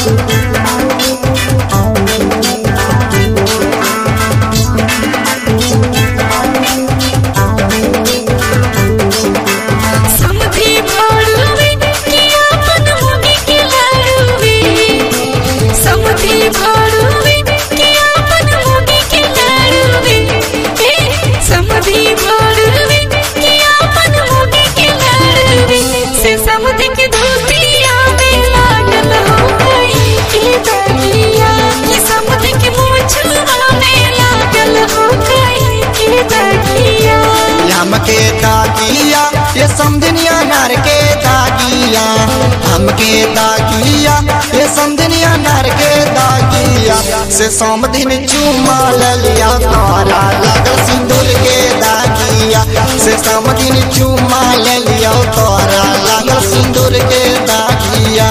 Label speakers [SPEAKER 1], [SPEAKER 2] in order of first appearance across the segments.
[SPEAKER 1] समधी भाड़ुवे कि आपन मुगी के लाड़ुवे समधी भाड़ुवे कि आपन मुगी के लाड़ुवे ए समधी भाड़ुवे कि आपन मुगी के लाड़ुवे से समधी के धोतिया में लागल हो गई के दरिया कि समधी के मुछुआ में लागल हो गई के दरिया
[SPEAKER 2] हमके दागिया ये समझनिया नर के दागिया हमके दागिया ये समझनिया नर के दागिया से समधिन चुमा लिया तारा लगल सिंदूर के दागिया से समधिन चुमा लिया तारा लगल सिंदूर के दागिया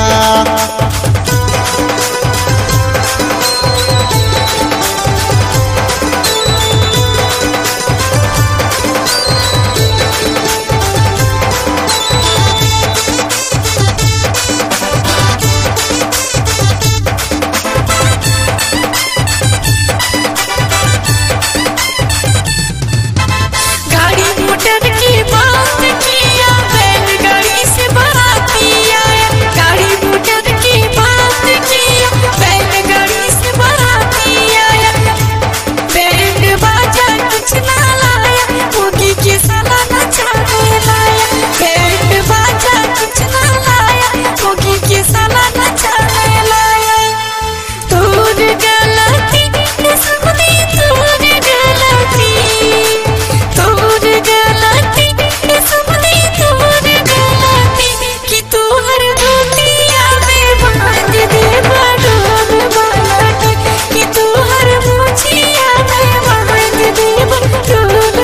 [SPEAKER 1] गाड़ी मोटर की बात किया बैलगाड़ी से बाराती आया गाड़ी मोटर की बात किया बैलगाड़ी से बाराती आया बैंड बाजा कुछ ना लाया भोगी के साला नचाने लाया बैंड बाजा कुछ ना लाया भोगी के साला नचाने लाया तोर गलती सबने तोर गलती तोर गलती सबने तोर गलती कि तोहर धोतिया में बांध दे बडोल बालट कि तोहर मुछिया में बांध दे बडोल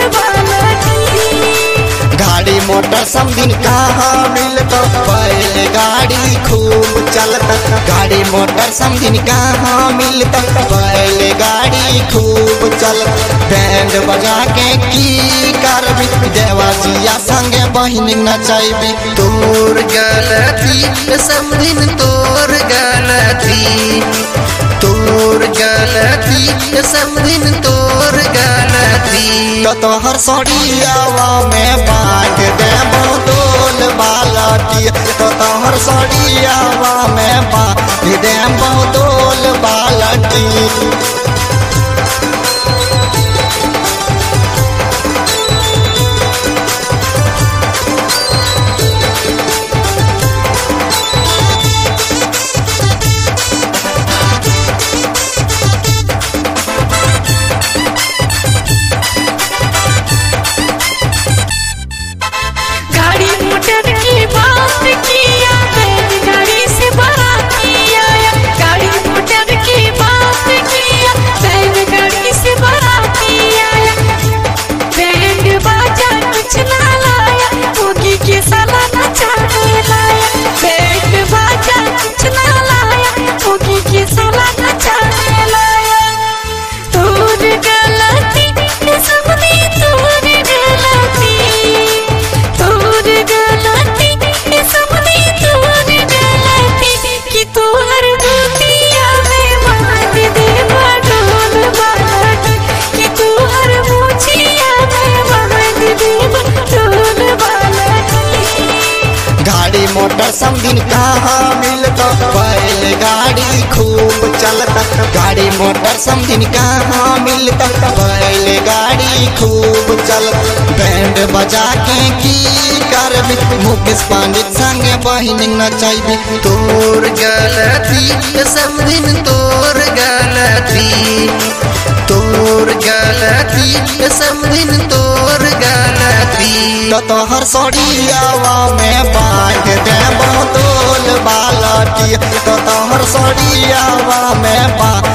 [SPEAKER 1] बालट
[SPEAKER 2] गाड़ी मोटर समदिन कहाँ मिलत बैल गाड़ी खूब चलत गाड़ी मोटर समदिन कहाँ मिलत बैल गाड़ी खूब चलत बैंड बजा के की करबी देवाजिया संगे बहिन नचैबी तोर गलती समदिन तोर गलती तोर गलती समदिन तोर गलती तो तोहर सड़ियावा में बांट दे बोतल बालटी तो तोहर सड़ियावा में बांट दे बोतल बालटी
[SPEAKER 1] गाड़ी मोटर की बात किया बैलगाड़ी से बाराती आया गाड़ी मोटर की बात किया बैलगाड़ी से बाराती आया बैंड बाजा कुछ ना लाया भोगी के साला नचाने लाया बैंड बाजा कुछ ना लाया भोगी के साला नचाने लाया तोर गलती सबने तोर गलती तोर गलती सबने तोर गलती कि तोहर धोतिया में बांध दे बडोल बालट कि तोहर मुछिया में बांध दे बडोल बालट
[SPEAKER 2] गाड़ी मोटर समदिन कहाँ मिलत बैल गाड़ी खूब चलत गाड़ी मोटर समदिन कहाँ मिलत बैल गाड़ी खूब चलत बैंड बजा के की करबी मुकेश पंडित संगे बहिन नचैबी तोर गलती समदिन तोर गलती तोर गलती समदिन तोर गलती तो तोहर सड़ियावा में बांध दे बोतल बालटी तो तोहर सड़ियावा में बांध